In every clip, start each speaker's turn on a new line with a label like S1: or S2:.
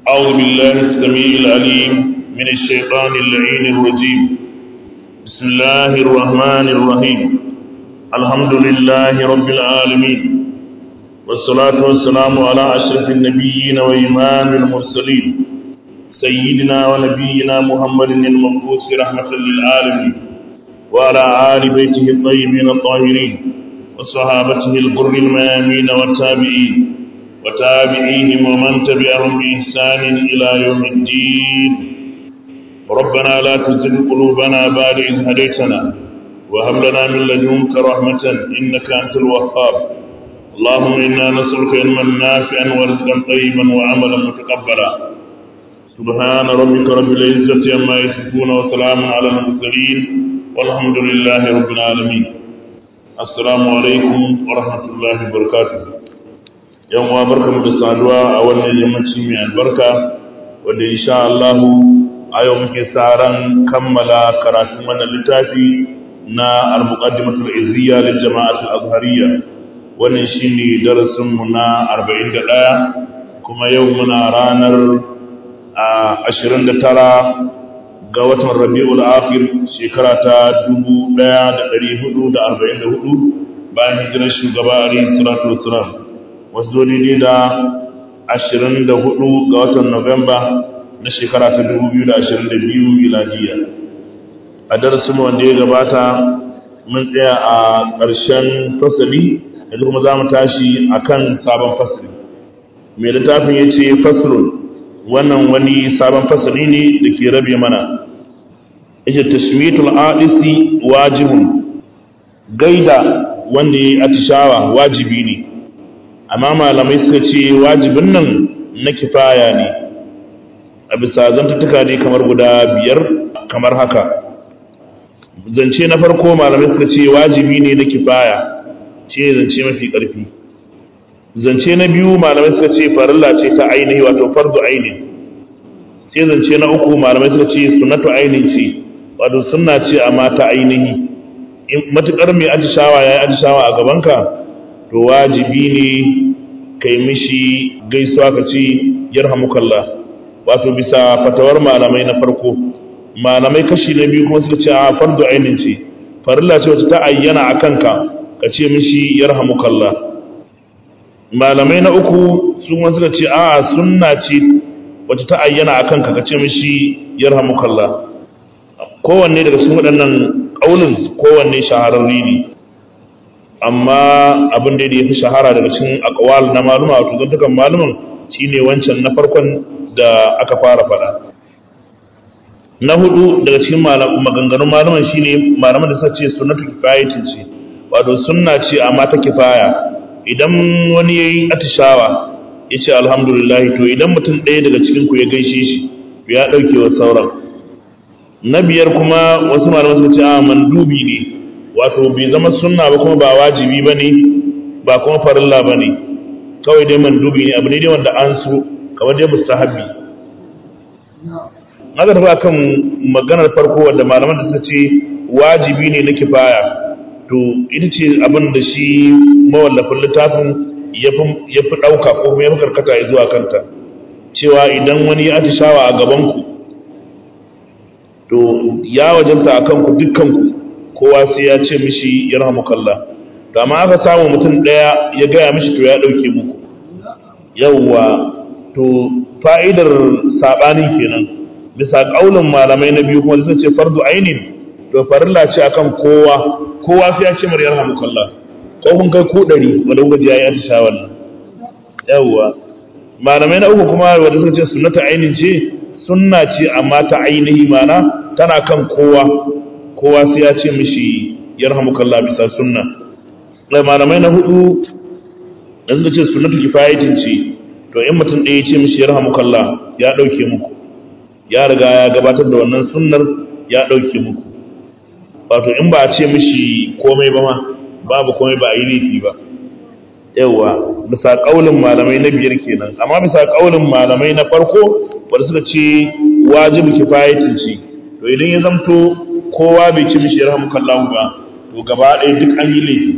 S1: أعوذ بالله السميع العليم من الشيطان اللعين الرجيم بسم الله الرحمن الرحيم الحمد لله رب العالمين والصلاة والسلام على أشرف النبيين وإمام المرسلين سيدنا ونبينا محمد المبعوث رحمة للعالمين وعلى آل بيته الطيبين الطاهرين وصحابته الغر الميامين والتابعين وتابعيهم ومن تبعهم بإحسان إلى يوم الدين ربنا لا تزغ قلوبنا بعد إذ هديتنا وهب لنا من لدنك رحمة إنك أنت الوهاب اللهم إنا نسألك علما نافعا ورزقا طيبا وعملا متقبلا سبحان ربك رب العزة عما يصفون وسلام على المرسلين والحمد لله رب العالمين السلام عليكم ورحمة الله وبركاته yan uwa barkamu da saduwa a wannan yammaci mai albarka wanda insha Allah a yau muke ran kammala karatun wannan littafi na al-muqaddimatul izziya lil jama'atul azhariyya wannan shine darasin mu na 41 kuma yau muna ranar 29 ga watan Rabiul Akhir shekara ta 1444 bayan hijirar shugaba Ali sallallahu alaihi wasallam wasu daidai da ashirin da hudu ga watan Nuwamba na shekara ta dubu biyu da ashirin da biyu miladiya. A darasin wanda ya gabata mun tsaya a ƙarshen fasali, yanzu kuma za mu tashi a kan sabon fasali. Mai littafin ya ce fasalun wannan wani sabon fasali ne da ke rabe mana. Ita tashmitul adisi wajibun gaida wanda ya yi atishawa wajibi ne. amma malamai suka ce wajibin nan na kifaya ne a bisa zantattuka ne kamar guda biyar kamar haka zance na farko malamai suka ce wajibi ne na kifaya ce zance mafi ƙarfi zance na biyu malamai suka ce farilla ce ta ainihi wato fardu aini sai zance na uku malamai suka ce sunnatu ainihin ce wato sunna ce amma ta ainihi matuƙar mai atishawa ya yi atishawa a gabanka to wajibi ne kai mishi gaisuwa ka ce yarhamukallah wato bisa fatawar malamai na farko malamai kashi na biyu kuma suka ce a fardu ainin ce farilla ce wacce ta ayyana a kanka ka ce mishi yarhamukallah malamai na uku su kuma suka ce a sunna ce wacce ta ayyana a kanka ka ce mishi yarhamukallah kowanne daga cikin waɗannan ƙaunin kowanne shahararri ne amma abin da ya fi shahara daga cikin akwal na maluma wato zantukan maluman shine wancan na farkon da aka fara fada na hudu daga cikin maganganun maluman shine malaman da suka ce sunnatu kifayatin ce wato sunna ce amma ta kifaya idan wani yayi atishawa ya ce alhamdulillah to idan mutum ɗaya daga cikin ku ya gaishe shi ya ɗauke wa sauran na biyar kuma wasu malaman suka ce a mandubi ne wato bai zama sunna ba kuma ba wajibi ba ne ba kuma farilla ba ne kawai dai mandubi ne abu ne dai wanda an so kamar dai mustahabbi na ga tafi kan maganar farko wadda malaman da suka ce wajibi ne na kifaya to ita ce abin da shi mawallafin littafin ya fi ɗauka ko kuma ya fi karkata ya zuwa kanta cewa idan wani ya atishawa a gabanku to ya wajanta a kanku dukkanku kowa sai ya ce mishi yarhamukallah to amma aka samu mutum daya ya gaya mishi to ya dauke muku yawwa to fa'idar sabanin kenan bisa kaulin malamai na biyu kuma sun ce fardu ainin to farilla ce akan kowa kowa sai ya ce mar yarhamukallah ko kun kai ku dari wanda kuka ji yayi atisha wannan yawwa malamai na uku kuma wanda suka ce sunnata ainin ce sunna ce amma ta ainihi mana tana kan kowa kowa sai ya ce mishi yarhamukallah bisa sunna sai malamai na hudu da suka ce sunnatu kifayatin ce to in mutum ɗaya ya ce mishi yarhamukallah ya ɗauke muku ya riga ya gabatar da wannan sunnar ya ɗauke muku wato in ba a ce mishi komai ba ma babu komai ba a yi laifi ba yawa bisa ƙaulin malamai na biyar kenan amma bisa ƙaulin malamai na farko wanda suka ce wajibu kifayatin ce to idan ya zamto kowa bai ci mishi yarhamukallahu ba to gaba ɗaya duk an yi laifi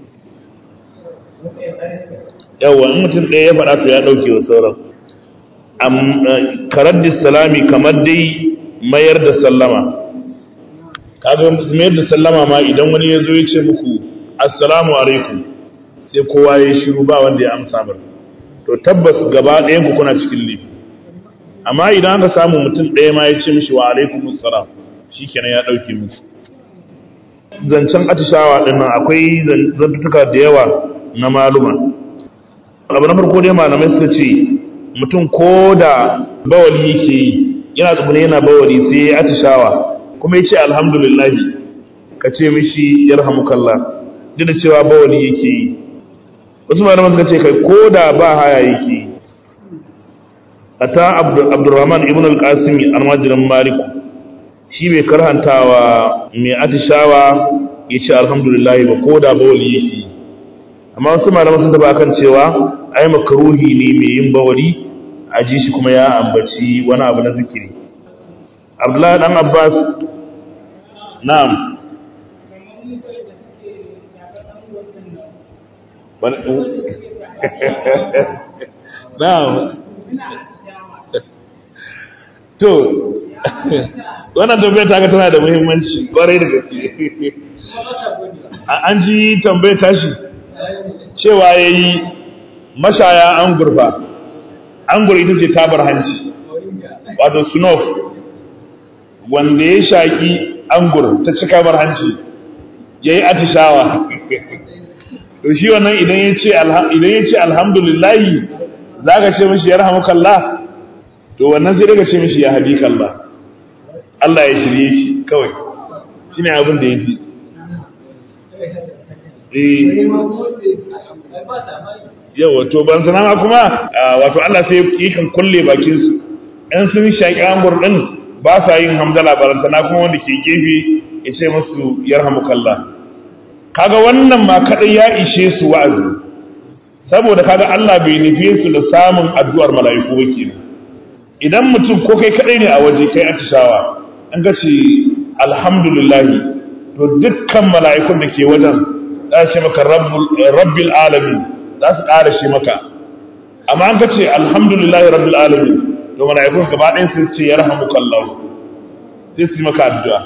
S1: yawa in mutum ɗaya ya faɗa to ya ɗauke wa sauran karaddi salami kamar dai mayar da sallama kaga mayar da sallama ma idan wani ya zo ya ce muku assalamu alaikum sai kowa ya shiru ba wanda ya amsa ba to tabbas gaba ɗayan ku kuna cikin laifi amma idan aka samu mutum ɗaya ma ya ce mishi wa alaikum assalam shikenan ya ɗauke musu zancen atishawa ɗin nan akwai zantutuka da yawa na maluma abu na farko dai malamai suka ce mutum ko da bawali yake yi yana tsibiri yana bawali sai ya atishawa kuma ya ce alhamdulillahi ka ce mishi yarhamukallah duk da cewa bawali yake yi wasu malaman suka ce kai ko da ba haya yake yi ata abdurrahman ibn al-qasimi almajirin maliku shi bai karhantawa mai atishawa ya ce alhamdulillah ba ko da bawali yake yi amma wasu malaman sun taba kan cewa ai makaruhi ne mai yin bawali a ji shi kuma ya ambaci wani abu na zikiri abdullahi dan abbas na'am na'am to wannan tambayar ta ga tana da muhimmanci kwarai da gaske an ji tambayar tashi cewa ya yi mashaya an gurfa an ita ce tabar hanci wato snuff wanda ya shaƙi angur ta cika bar hanci ya yi atishawa to shi wannan idan ya ce alhamdulillahi za ka ce mashi ya rahamu kalla to wannan sai daga ce mashi ya habi kalla Allah ya shirye shi kawai shi ne abin da ya fi yawa to ban sana ma kuma wato Allah sai yakan kulle bakin su ɗan sun shaƙi ambur ɗin ba sa yin hamdala barantana kuma wanda ke gefe ya ce musu yarhamukallah kaga wannan ma kadai ya ishe su wa'azi saboda kaga Allah bai nufe su da samun addu'ar mala'iku ba kenan idan mutum ko kai kadai ne a waje kai atishawa an ga ce alhamdulillah to dukkan mala'ikun da ke wajen za su ce maka rabbil alamin za su ƙara shi maka amma an ka ce alhamdulillahi rabbil alamin to mala'ikun gaba ɗayan sun ce ya rahamu kallahu sai su yi maka addu'a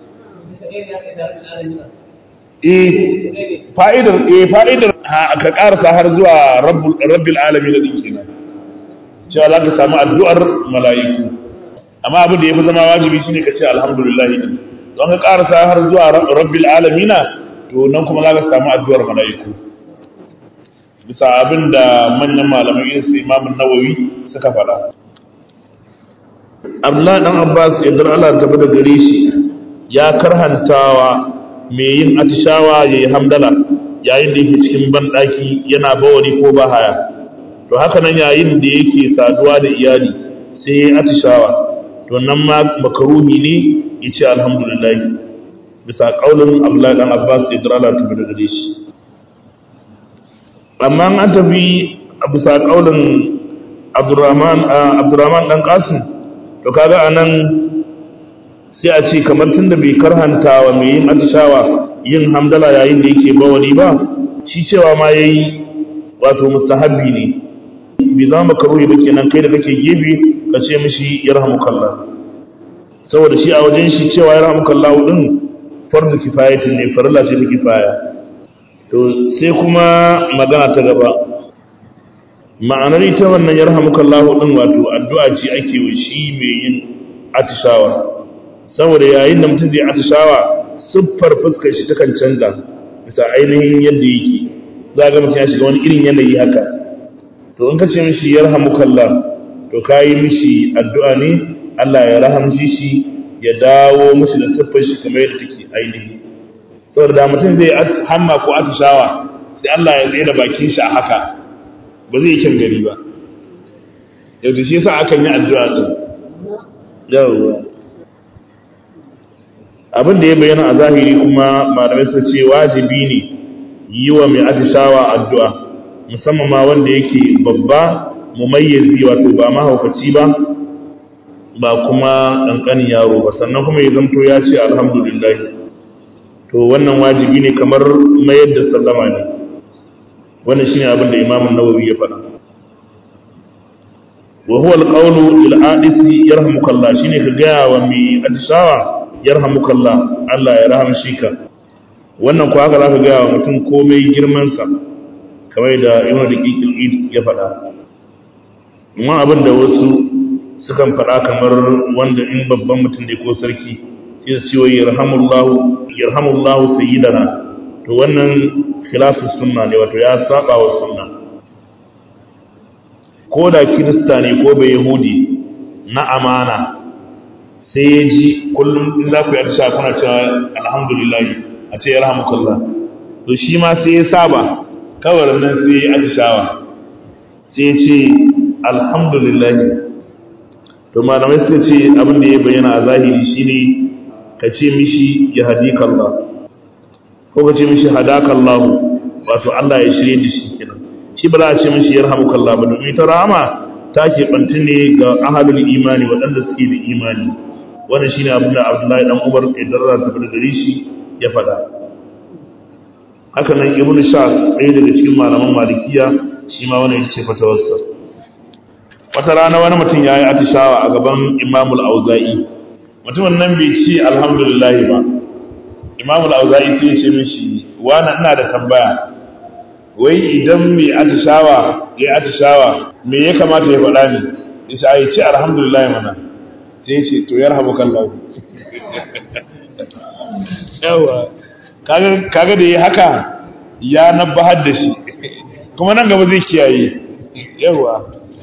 S1: eh fa'idar eh fa'idar ka ƙarasa har zuwa rabbil alamin da ɗin kenan cewa za ka samu addu'ar mala'iku amma abin da ya fi zama wajibi shine ka ce alhamdulillahi din don ka ƙarasa har zuwa rabbil alamina to nan kuma za ka samu addu'ar mala'iku bisa abin da manyan malamai irin su imamun nawawi suka faɗa abdullahi dan abbas yadda Allah ta da gare shi ya karhantawa mai yin atishawa ya yi hamdala yayin da yake cikin banɗaki yana bawari ko ba haya to haka nan yayin da yake saduwa da iyali sai ya yi atishawa to nan ma makaruhi ne ya ce alhamdulillah bisa ƙaunin abdullahi dan abbas yadda Allah ta da gare shi amma an tafi a bisa ƙaunin abdurrahman ɗan ƙasin to kaga a nan sai a ce kamar tun da bai karhanta wa mai yin atishawa yin hamdala yayin da yake bawani ba shi cewa ma ya yi wato mustahabbi ne bai zama makaruhi ba kenan kai da kake gefe ka ce mishi ya rahamukallah saboda shi a wajen shi cewa ya rahamukallah din fardu kifayatin ne farilla ce ta kifaya to sai kuma magana ta gaba ma'anar ita wannan yarhamukallahu din wato addu'a ce ake wa shi mai yin atishawa saboda yayin da mutum zai atishawa siffar fuskar shi takan canza bisa ainihin yadda yake za ga mutum ya shiga wani irin yanayi haka to in ka ce mishi yarhamukallah to ka yi mishi addu'a ne Allah ya rahamshi shi ya dawo mishi da siffar shi kamar yadda take ainihi saboda da mutum zai hamma ko atishawa sai Allah ya tsaye da bakin shi a haka ba zai kyan gari ba yau shi yasa akan yi addu'a din yawwa abin da ya bayyana a zahiri kuma malamai sun ce wajibi ne yi wa mai atishawa addu'a musamman ma wanda yake babba mumayyazi wato ba mahaukaci ba ba kuma ƙanƙanin yaro ba sannan kuma ya zamto ya ce alhamdulillah to wannan wajibi ne kamar mayar da sallama ne wannan shine abin da imamun nawawi ya faɗa wa huwa alqawlu lil adisi yarhamukallah shine ka gaya wa mai atishawa yarhamukallah Allah ya rahamshi ka wannan ko haka zaka gaya wa mutum komai girman sa kamar da Ibn Daqiqil Id ya faɗa amma abin da wasu sukan faɗa kamar wanda in babban mutum ne ko sarki sai su ce yarhamullahu yarhamullahu sayyidana to wannan khilafus sunna ne wato ya saba wa sunna ko da kirista ne ko bai yahudi na amana sai ya ji kullum in za ku yi atisha kuna cewa alhamdulillah a ce yarhamukallah to shi ma sai ya saba kawai nan sai ya atishawa sai ya ce alhamdulillah to malamai suka ce abin da ya bayyana a zahiri shine ka ce mishi ya hadikallah ko ka ce mishi hadakallahu wato Allah ya shirye da shi kenan shi ba za a ce mishi yarhamukallah ba domin ta rahama ta ke bantu ne ga ahalul imani waɗanda suke da imani wannan shine abin da Abdullahi dan Umar idan ra ta da gare shi ya faɗa haka nan Ibn Shas ɗaya daga cikin malaman Malikiya shi ma wannan yace fatawarsa wata rana wani mutum ya yi atishawa a gaban Imamul Auza'i mutumin nan bai ce alhamdulillah ba Imamul Auza'i sai ya ce mishi wani ina da tambaya wai idan mai atishawa ya atishawa me ya kamata ya faɗa ni isa ya ce alhamdulillah mana sai ce to ya rahamu kallahu yawa kaga da ya haka ya nabbahar da shi kuma nan gaba zai kiyaye yawa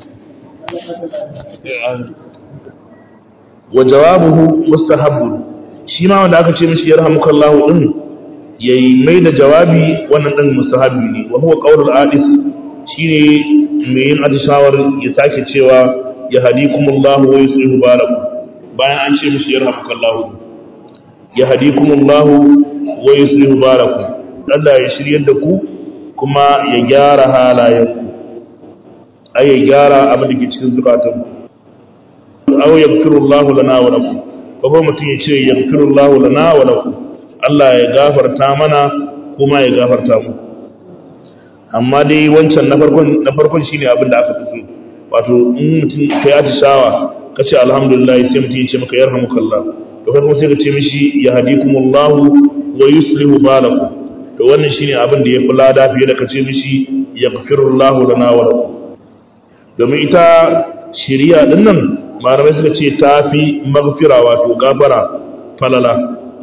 S1: wa jawabuhu mustahabbun shi ma wanda aka ce mishi ya rahamu kallahu din ya yi mai da jawabi wannan ɗan musahabi ne wa huwa qaulul adis shine mai yin adishawar ya sake cewa ya hadikumullahu wa yuslihu balakum bayan an ce mishi yarhamukallahu ya hadikumullahu wa yuslihu balakum Allah ya shiryar da ku kuma ya gyara halayenku ai ya gyara abin da ke cikin zukatanku aw yaghfirullahu lana wa lakum ko mutum ya ce yaghfirullahu lana wa lakum Allah ya gafarta mana kuma ya gafarta mu amma dai wancan na farkon na farkon shine abin da aka fi so wato in mutum kai atishawa ka ce alhamdulillah sai mutum ya ce maka yarhamukallah to kai kuma sai ka ce mishi ya hadikumullahu wa yuslihu balakum to wannan shine abin da ya fi lada fiye da ka ce mishi yaghfirullahu lana wa lakum domin ita shiriya din nan malamai suka ce ta fi maghfira wato gafara falala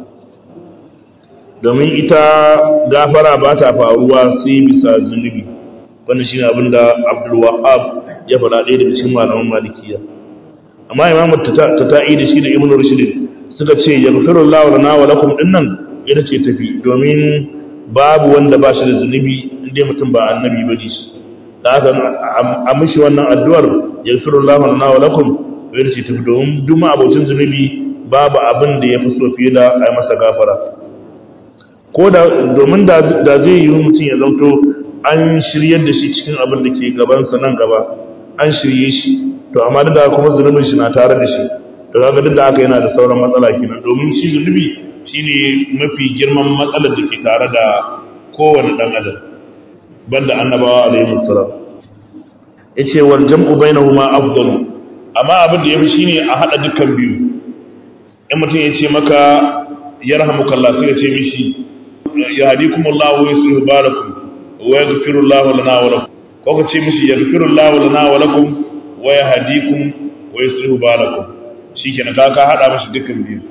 S1: domin ita gafara ba ta faruwa sai bisa zunubi wannan shine abin da Abdul Wahhab ya faɗa ɗaya daga cikin malaman Malikiya amma Imam Tata'i da shi da Ibn Rushd suka ce yaghfiru Allahu lana wa lakum dinnan ita ce tafi domin babu wanda ba shi da zunubi inda mutum ba annabi ba shi da haka a mishi wannan addu'ar yaghfiru Allahu lana wa lakum ita ce tafi domin duk abocin zunubi babu abin da ya fi so fiye da a masa gafara ko da domin da zai yi mutum ya zanto an shiryar da shi cikin abin da ke gabansa nan gaba an shirye shi to amma duk da kuma zunubin shi na tare da shi to kaga duk da haka yana da sauran matsala kenan domin shi zunubi shine mafi girman matsalar da ke tare da kowane dan adam banda annabawa alaihi salam yace wal jam'u bainahuma afdalu amma abin da yafi shine a hada dukkan biyu in mutum ya ce maka yarhamukallah sai ya ce mishi yahdikum Allah wa yuslihu balakum wa yaghfiru Allah lana wa lakum ko ka ce mishi yaghfiru Allah lana wa lakum wa yahdikum wa yuslihu balakum shikenan ka ka hada mishi dukkan biyu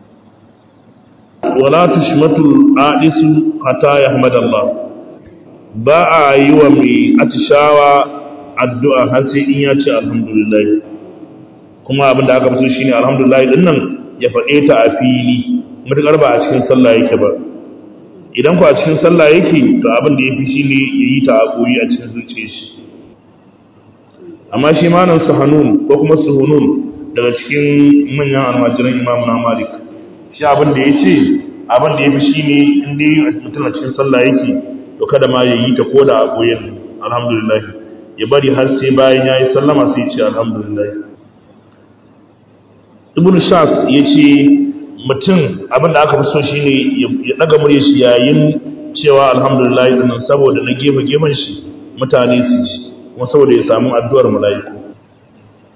S1: wala tushmatu adisu hatta yahmad Allah ba a yi wa mai atishawa addu'a har sai in ya ce alhamdulillah kuma abin da aka fi so shine alhamdulillah din nan ya faɗe ta a fili mutukar ba a cikin sallah yake ba idan ku a cikin sallah yake to abin da ya fi shi ne ya yi ta a koyi a cikin zuciya shi amma shi malam sahanun ko kuma suhunun daga cikin manyan almajiran imam na malik shi abin da ya ce abin da ya fi shi ne in dai mutum a cikin sallah yake to kada ma ya yi ta ko da a koyar alhamdulillah ya bari har sai bayan ya yi sallama sai ya ce alhamdulillah ibn shas ya ce mutum abin da aka fi so shine ya daga murya shi yayin cewa alhamdulillah din saboda na gefe gefen shi mutane su ci kuma saboda ya samu addu'ar mala'iku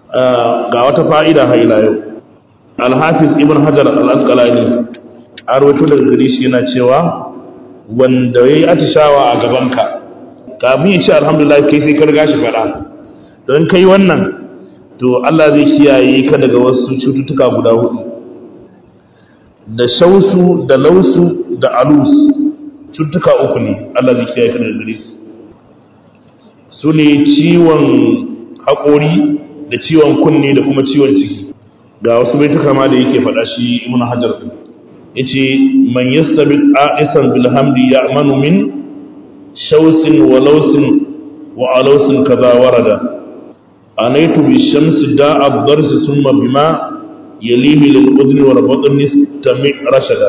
S1: ga wata fa'ida ha ila yau alhafiz ibn hajar al-asqalani a rawaito daga gari shi yana cewa wanda ya yi atishawa a gabanka kafin ya ce alhamdulillah kai sai ka riga shi faɗa don kai wannan to Allah zai kiyaye ka daga wasu cututtuka guda hudu da shausu da lausu da alus cututtuka uku ne Allah zai kiyaye ka daga gare su su ne ciwon haƙori da ciwon kunne da kuma ciwon ciki ga wasu baituka ma da yake faɗa shi ibn hajar yace man yastabi a'isan bil hamdi ya'manu min shawsin wa lawsin wa alawsin kaza warada anaitu bi shamsi da'a ad-dars thumma bima yalihi lil udni wa batni tami rashada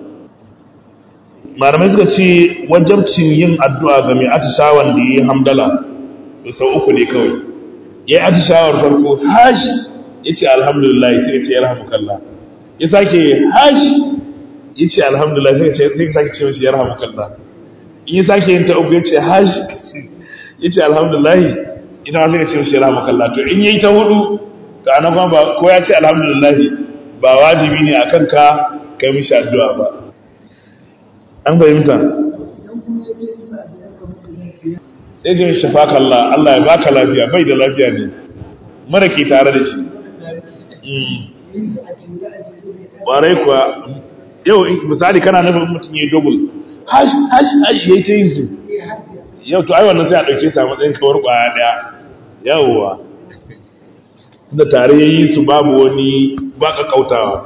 S1: malamai suka ce wajabcin yin addu'a ga mai atishawan da yi hamdala to sau uku ne kawai ya yi atishawar farko hash ya ce alhamdulillah sai ya ce yarhamukallah ya sake hash ya ce alhamdulillah sai ka sake ce mashi yarhamukallah in ya sake yin ta uku ya ce hash ya ce alhamdulillah ita ma sai ka ce mashi yarhamukallah to in yayi ta hudu ka anan kuma ba ko ya ce alhamdulillah ba wajibi ne akan ka kai mishi addu'a ba an fahimta sai ce shafaka Allah Allah ya baka lafiya bai da lafiya ne mara ke tare da shi ƙwarai kuwa yau misali kana nufin mutum ya yi double hash hash hash ya yi ta yin su yau to ai wannan sai a ɗauke sa matsayin kawar ƙwaya ɗaya yawwa da tare ya yi su babu wani ba ƙaƙautawa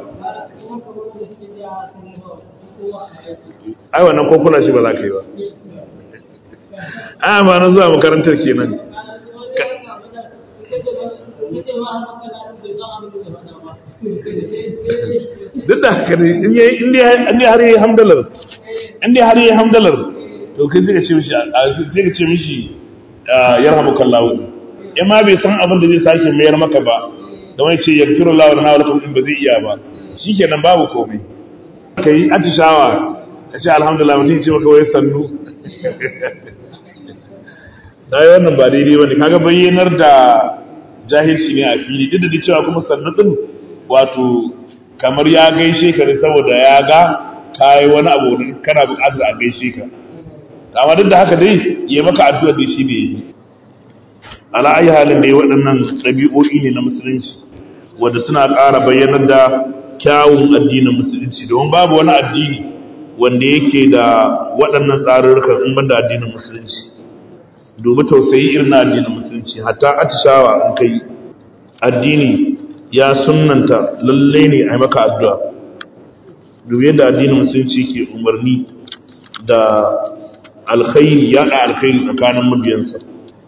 S1: ai wannan ko kula shi ba za ka yi ba a ma na zuwa makarantar kenan duk da haka ne in dai har yi hamdalar in dai har yi hamdalar to kai sai ka ce mishi sai ka ce mishi yarhamu kallahu in ma bai san abin da zai sake mayar maka ba da wani ce yaghfiru Allahu lana wa lakum in ba zai iya ba shikenan babu komai kai atishawa ka ce alhamdulillah mutum ce maka wai sannu dai wannan ba daidai bane kaga bayyanar da jahilci ne a fili duk da cewa kuma sannu din wato kamar ya gaishe ka ne saboda ya ga kai wani abu da kana buƙatar a gaishe ka amma duk da haka dai ya maka addu'a da shi ne ala ayi halin dai waɗannan ɗabi'o'i ne na musulunci wanda suna ƙara bayyanar da kyawun addinin musulunci domin babu wani addini wanda yake da waɗannan tsarurrukan in banda addinin musulunci dubi tausayi irin na addinin musulunci hatta atishawa in kai addini ya sunnanta lalle ne a maka addu'a dubi yadda addinin musulunci ke umarni da alkhairi ya da alkhairi tsakanin mabiyansa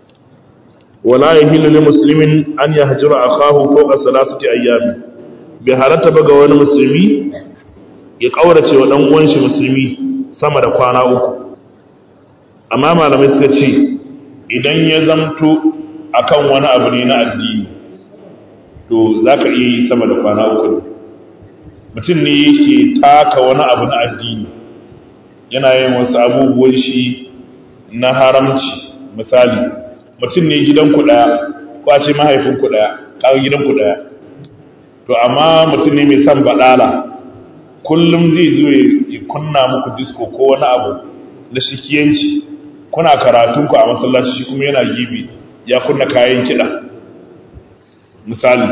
S1: wala yahillu lil muslimin an yahjura akahu fawqa salasati ayyam bi halatta ba ga wani musulmi ya kaurace wa dan uwan shi musulmi sama da kwana uku amma malamai suka ce idan ya zamto akan wani abu ne na addini to za ka iya yi sama da kwana uku ne mutum ne yake taka wani abu na addini yana yin wasu abubuwan shi na haramci misali mutum ne gidan ku ɗaya ko a ce mahaifin ku ɗaya kawo gidan ku ɗaya to amma mutum ne mai son baɗala kullum zai zo ya kunna muku disko ko wani abu na shikiyanci kuna karatunku a masallaci shi kuma yana gibi ya kunna kayan kiɗa misali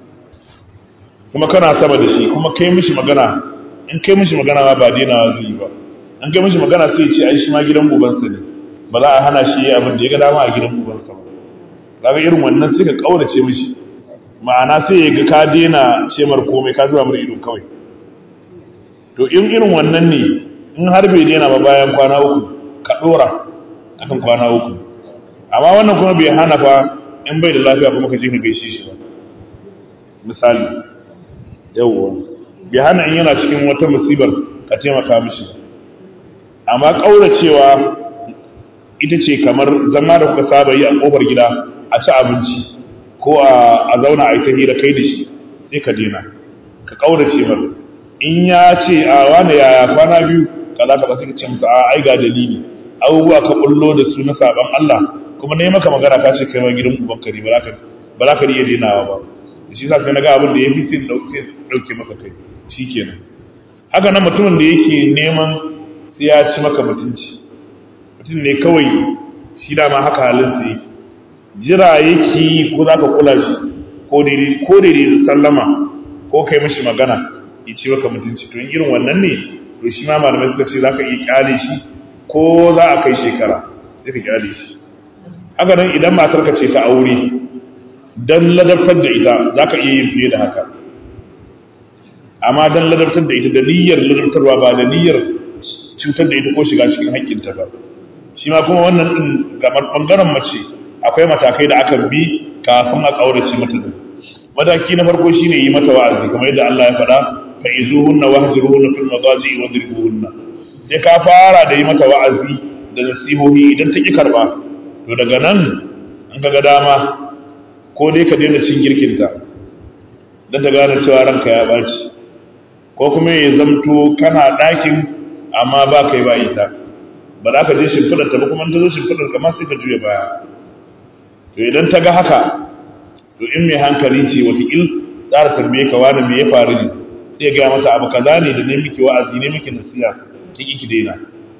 S1: kuma kana sama da shi kuma kai mishi magana in kai mishi magana ba daina zai yi ba an kai mishi magana sai ce ai shi ma gidan ubansa ne ba za a hana shi yi abin da ya ga dama a gidan ubansa ba kaga irin wannan sai ka kaurace mishi ma'ana sai ya ga ka daina ce mar komai ka zuwa mar ido kawai to in irin wannan ne in har bai daina ba bayan kwana uku ka dora akan kwana uku amma wannan kuma bai hana fa in bai da lafiya kuma ka je ka gaishe shi ba misali yawwa bai hana in yana cikin wata musibar ka taimaka mishi amma kauracewa ita ce kamar zama da kuka saba yi a kofar gida a ci abinci ko a zauna a yi ta hira kai da shi sai ka daina ka kaurace mar in ya ce a wane yaya kwana biyu kaza ka ba sai ka ce masa a ai ga dalili abubuwa ka bullo da su na saban Allah kuma ne maka magana ka ce kai ma gidan uban kare ba za ba za ka iya denawa ba shi sa sai na ga abin da ya fi sai ɗauke maka kai shi kenan haka nan mutumin da yake neman sai ya ci maka mutunci mutum ne kawai shi dama haka halinsa yake jira yake ko za ka kula shi ko daidai da sallama ko kai mashi magana ya ci maka mutunci to irin wannan ne to shi ma malamai suka ce za ka iya kyale shi ko za a kai shekara sai ka kyale shi haka nan idan matar ka ce ta aure dan ladabtar da ita za ka iya yin fiye da haka amma dan ladabtar da ita da niyyar ladabtarwa ba da niyyar cutar da ita ko shiga cikin haƙƙinta ba shi ma kuma wannan din gamar bangaren mace akwai matakai da aka bi kafin a kaurace mata da mataki na farko shine yi mata wa'azi kamar yadda Allah ya faɗa fa izuhunna wahjuruhunna fil madaji wadribuhunna sai ka fara da yi mata wa'azi da nasihohi idan ta ki karba to daga nan an ga dama ko dai ka daina cin girkinta don ta gane cewa ranka ya ɓaci ko kuma ya zamto kana ɗakin amma ba kai ba ita ba za ka je shimfiɗarta ba kuma ta zo shimfiɗar kama sai ka juya baya to idan ta ga haka to in mai hankali ce watakil tsara tarbiyyar ka wani me ya faru ne sai ya gaya mata abu kaza ne da ne miki wa'azi ne miki nasiya ki ki daina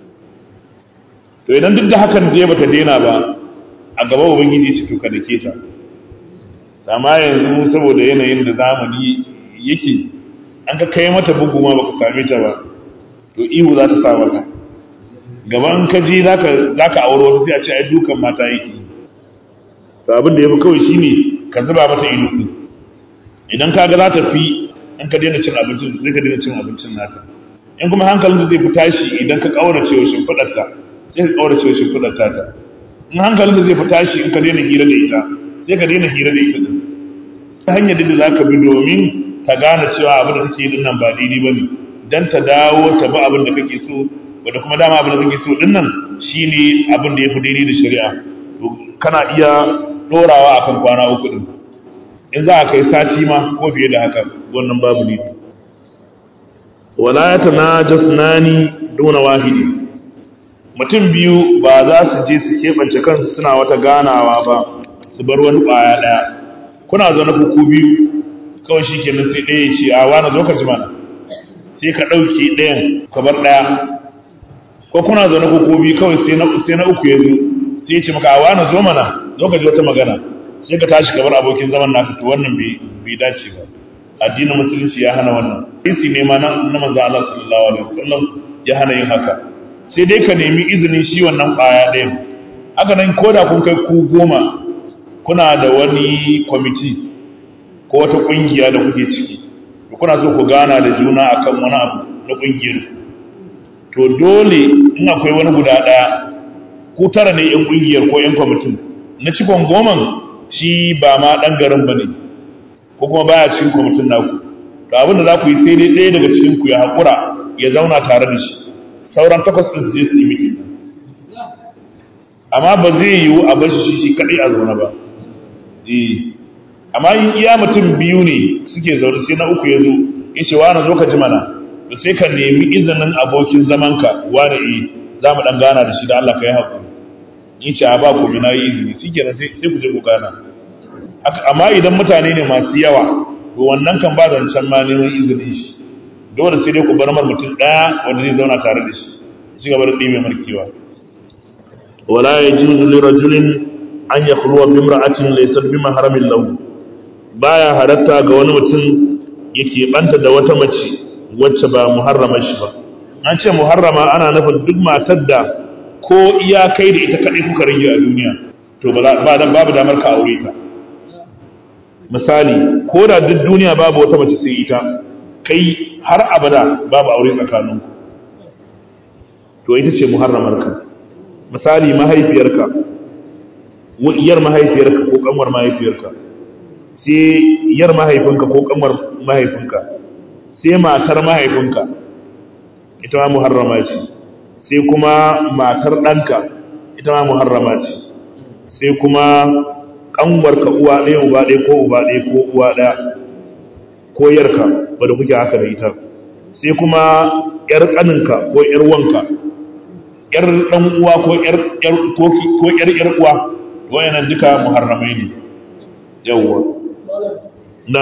S1: to idan duk da hakan je bata daina ba a gaba ubangiji ce to ka dake ta amma yanzu saboda yanayin da zamani yake an ka kai mata bugu ma baka same ta ba to ihu za ta sa maka gaban ka ji zaka zaka aure wata sai a ce ai dukan mata yake to abin da yafi kawai shine ka zuba mata ido idan kaga za ta fi in ka daina cin abincin sai ka daina cin abincin nata in kuma hankalin zai fi tashi idan ka kaurace wa shimfiɗarta sai ka kaurace wa shimfiɗarta ta in hankalin zai fi tashi in ka daina hira da ita sai ka daina hira da ita din ta hanyar da za ka bi domin ta gane cewa abin da take din nan ba daidai ba ne don ta dawo ta bi abin da kake so wanda kuma dama abin da kake so din nan shine abin da ya fi daidai da shari'a kana iya dorawa akan kwana uku din in za a kai sati ma ko fiye da haka wannan babu ne wala ya tanajasnani duna wahidi mutum biyu ba za su je su keɓance kansu suna wata ganawa ba su bar wani ƙwaya ɗaya kuna zaune ku biyu kawai shi kenan sai ɗaya ce a wani zo ka ji mana sai ka ɗauke ɗayan ka bar ɗaya ko kuna zaune ku biyu kawai sai na uku ya zo sai ya ce maka a wani zo mana zo ka ji wata magana sai ka tashi ka bar abokin zaman naka to wannan bai dace ba addinin musulunci ya hana wannan hadisi ne ma na manzo Allah sallallahu alaihi wasallam ya hana yin haka sai dai ka nemi izinin shi wannan ƙwaya ɗayan haka nan ko da kun kai ku goma kuna da wani kwamiti ko wata ƙungiya da kuke ciki kuna so ku gana da juna akan wani abu na ƙungiyar to dole in akwai wani guda ɗaya ku tara ne yan ƙungiyar ko yan kwamitin na cikon goman shi ba ma ɗan garin ba ne ko kuma baya cikin kwamitin naku to abin da za ku yi sai dai ɗaya daga cikin ku ya haƙura ya zauna tare da shi sauran takwas ɗin su je su yi miki amma ba zai yiwu a bar shi shi kaɗai a zaune ba amma in iya mutum biyu ne suke zaune sai na uku ya zo ya ce wani zo ka ji mana da sai ka nemi izinin abokin zamanka wani e za mu ɗan gana da shi da Allah ka yi haƙuri in ce a ba ku na yi izini shi kenan sai ku je ku gana amma idan mutane ne masu yawa to wannan kan ba zancen ma neman izinin shi dole sai dai ku bar mar mutum ɗaya wanda zai zauna tare da shi ci gaba da ɗime markewa wala yajuzu lirajulin an yakhluwa bi imra'atin laysat bi mahramin lahu baya halatta ga wani mutum yake banta da wata mace wacce ba muharrama shi ba an ce muharrama ana nufin duk matar da ko iya kai da ita kadai kuka rage a duniya to ba dan babu damar ka aure ta misali ko da duk duniya babu wata mace sai ita kai har abada babu aure tsakaninku to ita ce muharramar ka misali mahaifiyarka iyar mahaifiyarka ko kanwar mahaifiyarka sai yar mahaifinka ko kanwar mahaifinka sai matar mahaifinka ita ma muharrama ce sai kuma matar ɗanka ita ma muharrama ce sai kuma kanwarka uwa ɗaya uba ɗaya ko uba ɗaya ko uwa ɗaya ko yarka wadda kuke haka da ita sai kuma yar ƙaninka ko yar wanka yar ɗan uwa ko yar yar uwa wayannan duka muharramai ne yawwa na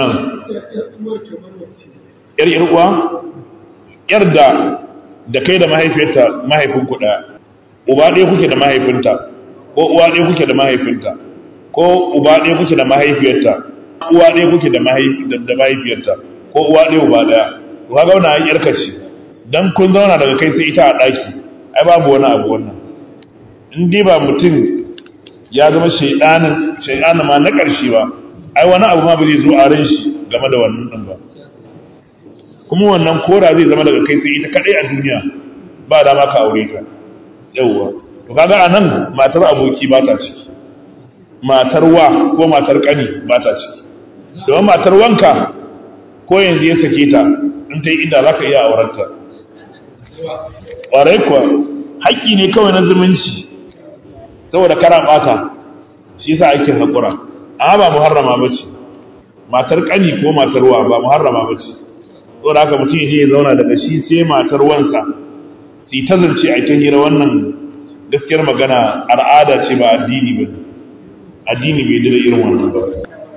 S1: yar yar uwa yar da da kai da mahaifiyarta mahaifin ku ɗaya uba ɗaya kuke da mahaifinta ko uwa ɗaya kuke da mahaifinta ko uba ɗaya kuke da mahaifiyarta uwa ɗaya kuke da mahaifiyarta ko uwa ɗaya uba ɗaya to kaga wannan ai yarka ce dan kun zauna daga kai sai ita a ɗaki ai babu wani abu wannan in dai ba mutum ya zama shaidanin shaidanin ma na ƙarshe ba ai wani abu ma bai zo a ran shi game da wannan din ba kuma wannan kora zai zama daga kai sai ita kadai a duniya ba dama ka aure ta yawwa to kaga anan matar aboki ba ta ciki matar wa ko matar kani ba ta ciki domin matar wanka ko yanzu ya sake ta in ta yi inda za ka iya aurarta ƙwarai kuwa haƙƙi ne kawai na zumunci saboda kara ɓata shi sa ake haƙura amma ba muharrama ba ce matar ƙani ko matar wa ba muharrama ba ce saboda haka mutum ya zauna daga shi sai matar wansa su ta zance a ta hira wannan gaskiyar magana al'ada ce ba addini ba addini bai dira irin wannan ba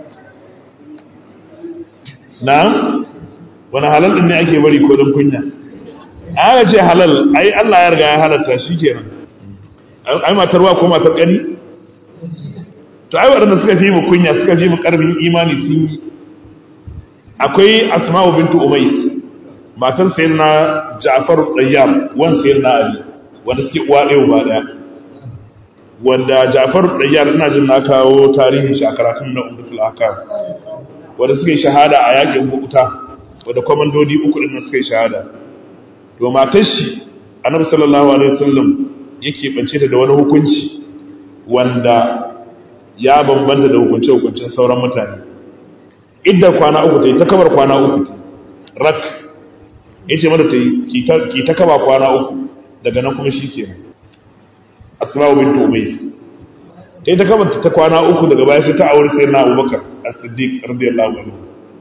S1: na wani halal din ne ake bari ko don kunya aka ce halal ai Allah ya riga ya halatta shi kenan ai matar wa ko matar kani to ai waɗanda suka fi mu kunya suka fi mu ƙarfin imani sun yi akwai asma'u bintu umais matar sayyidina ja'far dayyam wan sayyidina ali wanda suke uwa ɗaya ba ɗaya wanda ja'far dayyam ina jin na kawo tarihin shi a karatun na umdatul ahkam wanda suka yi shahada a yakin bukuta wanda kwamandodi uku din suka yi shahada to matar shi annabi sallallahu alaihi wasallam yake bance ta da wani hukunci wanda ya bambanta da hukunce hukuncin sauran mutane idda kwana uku ta yi ta kabar kwana uku rak yace mata ta yi ki ta kaba kwana uku daga nan kuma shikenan asma'u bint umays ta yi ta kaba ta kwana uku daga baya sai ta aure sayyidina abubakar as-siddiq radiyallahu anhu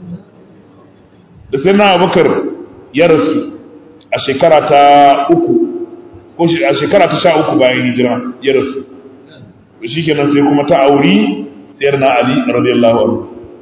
S1: da sayyidina abubakar ya rasu a shekara ta uku ko a shekara ta sha uku bayan hijira ya rasu to shikenan sai kuma ta auri sayyidina ali radiyallahu anhu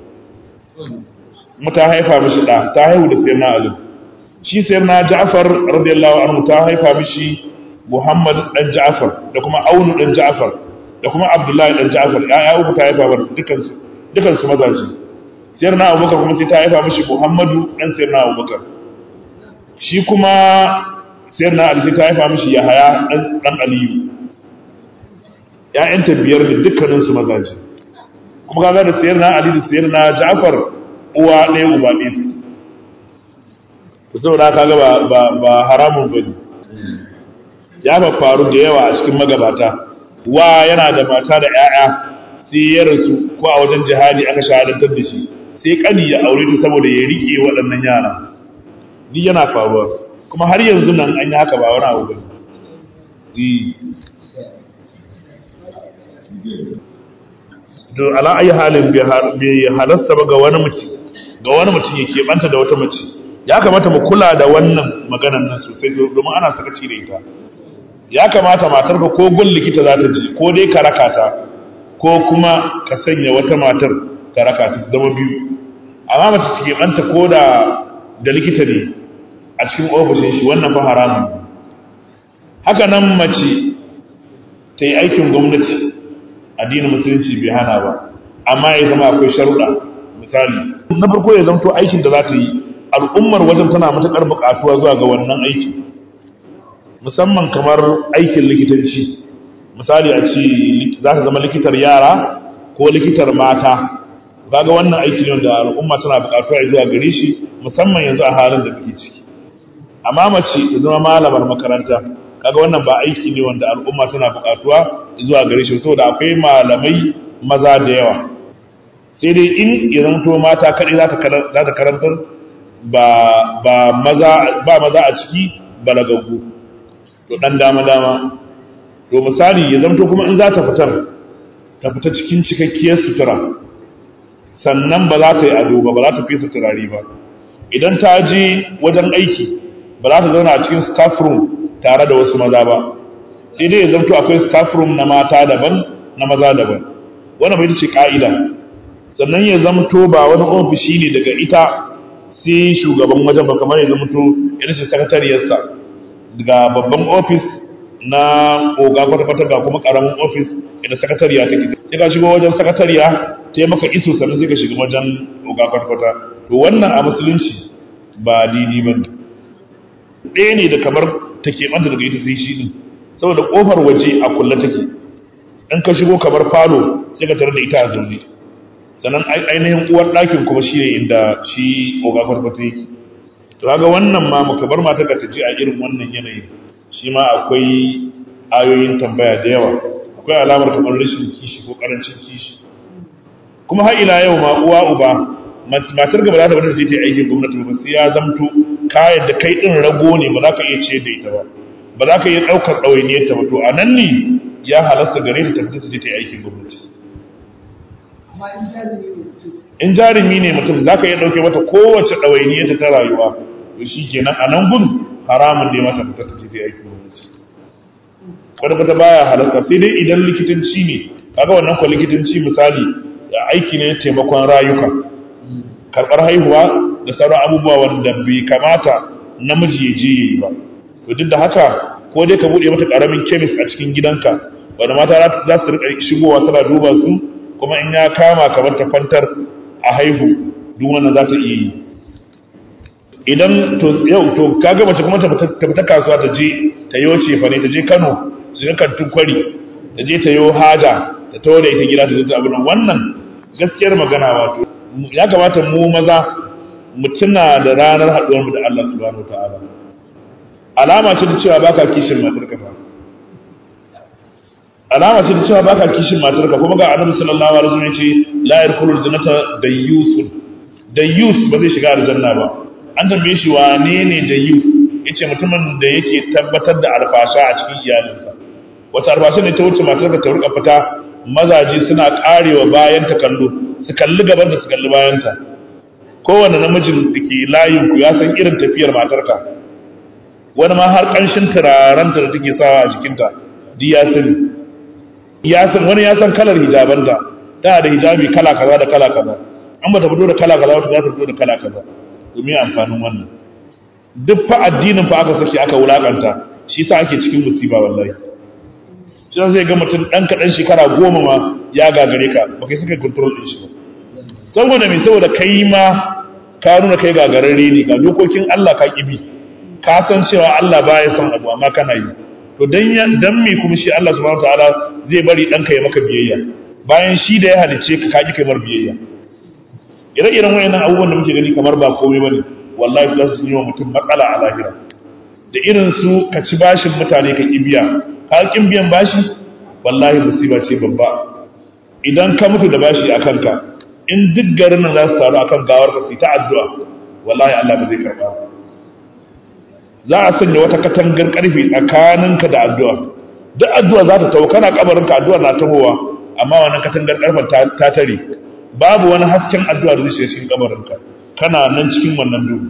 S1: mu ta haifa mishi da ta haihu da sayyidina ali shi sayyidina ja'far radiyallahu anhu ta haifa mishi muhammad dan ja'far da kuma aunu dan ja'far da kuma abdullahi dan ja'far ya'ya uku ta haifa bar dukan su dukan su mazaji sayyidina abubakar kuma sai ta haifa mishi muhammadu dan sayyidina abubakar shi kuma sayyidina ali sai ta haifa mishi yahaya dan dan aliyu ƴaƴanta biyar da dukkanin su mazaji kuma kaga da sayyidina ali da sayyidina ja'far uwa ɗaya uba ɗaya su to saboda kaga ba ba ba haramun bane ya ba faru da yawa a cikin magabata wa yana da mata da ƴaƴa sai ya rasu ko a wajen jihadi aka shahadantar da shi sai kani ya aure ta saboda ya rike waɗannan yara duk yana faruwa kuma har yanzu nan an yi haka ba wani abu bane to ala ayi halin bai halasta ba ga wani mutum ga wani mutum ya keɓanta da wata mace ya kamata mu kula da wannan maganan nan sosai domin ana sakaci da ita ya kamata matarka ko gun likita za ta ji ko dai ka raka ta ko kuma ka sanya wata matar ka raka ta su zama biyu amma mace ta keɓanta ko da da likita ne a cikin ofishin shi wannan fa haramun haka nan mace ta yi aikin gwamnati addinin musulunci bai hana ba amma ya zama akwai sharuɗa misali na farko ya zamto aikin da za ta yi al'ummar wajen tana matuƙar buƙatuwa zuwa ga wannan aiki musamman kamar aikin likitanci misali a ce za ta zama likitar yara ko likitar mata kaga wannan aiki ne da al'umma tana buƙatuwa zuwa gare shi musamman yanzu a halin da muke ciki amma mace ta zama malamar makaranta kaga wannan ba aiki ne wanda al'umma tana buƙatuwa zuwa gare shi saboda akwai malamai maza da yawa sai dai in ya zanto mata kaɗai za ta karantar ba maza a ciki balagaggu to ɗan dama-dama to misali ya zanto kuma in za ta fitar ta fita cikin cikakkiyar sutura sannan ba za ta yi ado ba ba za ta fesa turare ba idan ta je wajen aiki ba za ta zauna a cikin staff room tare da wasu maza ba sai dai ya zanto akwai staff room na mata daban na maza daban wannan bai ce ka'ida sannan ya zamto ba wani ofishi ne daga ita sai shugaban wajen ba kamar ya zamto irin shi sakatariyarsa daga babban ofis na oga kwata-kwata ga kuma karamin ofis inda sakatariya take sai ka shigo wajen sakatariya ta yi maka iso sannan sai ka shiga wajen oga kwata-kwata to wannan a musulunci ba dini ba ne ɗaya ne da kamar ta keɓanta daga ita sai shi ne saboda ƙofar waje a kulle take in ka shigo kamar falo sai ka tarar da ita a zaune sannan ainihin uwar ɗakin kuma shi ne inda shi oga kwata-kwata yake to kaga wannan ma muka bar mata ka ta je a irin wannan yanayin shi ma akwai ayoyin tambaya da yawa akwai alamar kamar rashin kishi ko karancin kishi kuma har ila yau ma uwa uba matar gaba za ta wadda zai ta aikin gwamnati ba sai ya zamto kayan da kai din rago ne ba za ka iya ce da ita ba ba za ka iya ɗaukar ɗawainiyar ta ba to a nan ne ya halasta gare ta tafi ta je ta aikin gwamnati in jarumi ne mutum za ka iya ɗauke mata kowace ɗawainiyar ta rayuwa to shi kenan a nan gun haramun ne mata fita ta ce ta aiki gwamnati wanda fata baya halarta sai dai idan likitanci ne kaga wannan kwa likitanci misali aiki ne taimakon rayuka karɓar haihuwa da sauran abubuwa wanda bai kamata namiji ya je yi ba to duk da haka ko dai ka buɗe mata ƙaramin kemis a cikin gidanka wanda mata za su riƙa shigowa tana duba su kuma in ya kama kamar ta kwantar a haihu duk wannan za ta iya yi idan to yau to kaga mace kuma ta fita kasuwa ta je ta yo cefa ne ta je Kano su ga kantin kwari ta je ta yo haja ta tawo da ita gida ta zo abin wannan gaskiyar magana wato ya kamata mu maza mu tuna da ranar haɗuwar mu da Allah subhanahu wataala alama ce ta cewa baka kishin matar ka fa alama ce ta cewa baka kishin matar ka kuma ga Annabi sallallahu alaihi wasallam ya ce la yadkhulul jannata dayyusun dayyus ba zai shiga aljanna ba an tambaye shi wane ne jayyus ya ce mutumin da yake tabbatar da alfasha a cikin iyalinsa wata alfasha ne ta wuce matar da ta rika fita mazaje suna karewa bayan ta kallo su kalli gaban da su kalli bayanta kowane namijin da ke layin ku ya san irin tafiyar matarka wani ma har ƙanshin turarenta da take sawa a jikinta duk ya sani ya san wani ya san kalar hijabanta tana da hijabi kala kaza da kala kaza an ba ta fito da kala kaza wata za ta fito da kala kaza domin amfanin wannan duk fa addinin fa aka saki aka wulakanta shi sa ake cikin musiba wallahi shi zai ga mutum dan kaɗan shekara goma ma ya gagare ka ba kai suka control din shi ba saboda me saboda kai ma ka nuna kai gagararre ne ga dokokin Allah ka kibi ka san cewa Allah baya son abu amma kana yi to dan dan me kuma shi Allah subhanahu wataala zai bari ɗanka ya maka biyayya bayan shi da ya halice ka ka ki kai mar biyayya ire-iren wayannan abubuwan da muke gani kamar ba komai bane wallahi za su yi wa mutum matsala a lahira da irin su ka ci bashin mutane ka kibiya ka kin biyan bashi wallahi musiba ce babba idan ka mutu da bashi a kanka in duk garin nan za su taru akan gawar ka su ta addu'a wallahi Allah ba zai karba za a sanya wata katangar karfe tsakaninka da addu'a duk addu'a za ta tawo kana kabarinka addu'a na tahowa amma wannan katangar karfen ta tare babu wani hasken addu'a da zai shiga cikin kabarinka kana nan cikin wannan duhu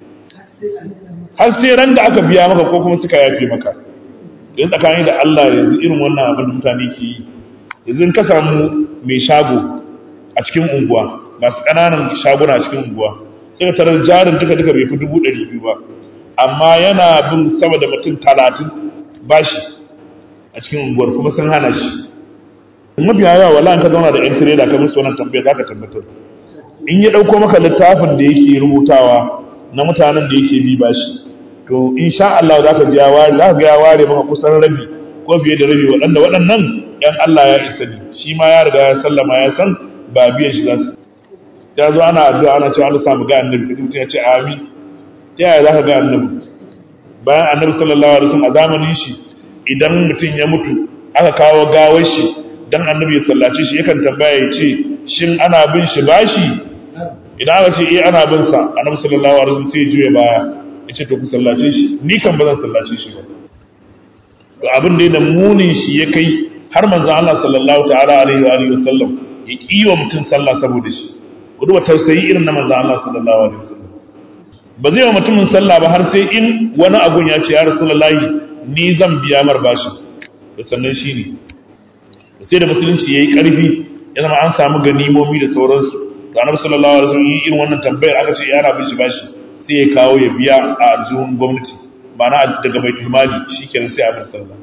S1: har sai ran da aka biya maka ko kuma suka yafe maka yanzu tsakani da Allah yanzu irin wannan abin da mutane ke yi yanzu in ka samu mai shago a cikin unguwa masu ƙananan shaguna a cikin unguwa sai ka tarar jarin duka duka bai fi dubu ɗari biyu ba amma yana bin sama da mutum talatin bashi a cikin unguwar kuma sun hana shi mafiya yawa wala ka zauna da yan tireda ka musu wannan tambaya zaka tabbatar in ya dauko maka littafin da yake rubutawa na mutanen da yake bi bashi to insha Allah zaka ji ya ware zaka ga ya ware maka kusan rabi ko fiye da rabi waɗanda waɗannan ɗan Allah ya isa ne shi ma ya riga ya sallama ya san ba biyan shi za su ya zo ana addu'a ana cewa Allah samu ga annabi kaji mutum ya ce amin ta yaya zaka ga annabi bayan annabi sallallahu alaihi wasallam a zamanin shi idan mutum ya mutu aka kawo gawar shi dan annabi ya sallace shi yakan tambaya ya ce shin ana bin shi bashi idan aka ce eh ana bin sa annabi sallallahu alaihi wasallam sai ya juya baya ya ce to ku sallace shi ni kan ba zan sallace shi ba to abin da da munin shi ya kai har manzo Allah sallallahu ta'ala alaihi wa alihi wasallam ya kiwa mutum sallah saboda shi ku duba tausayi irin na manzo Allah sallallahu alaihi wasallam ba zai wa mutumin sallah ba har sai in wani agun ya ce ya rasulullahi ni zan biya mar bashi da sannan shi ne sai da musulunci ya yi ƙarfi ya zama an samu ganimomi da sauransu to annabi sallallahu alaihi wasallam irin wannan tambayar aka ce yana bin shi bashi sai ya kawo ya biya a aljihun gwamnati ma'ana daga baitul mali shikenan sai a bin sallah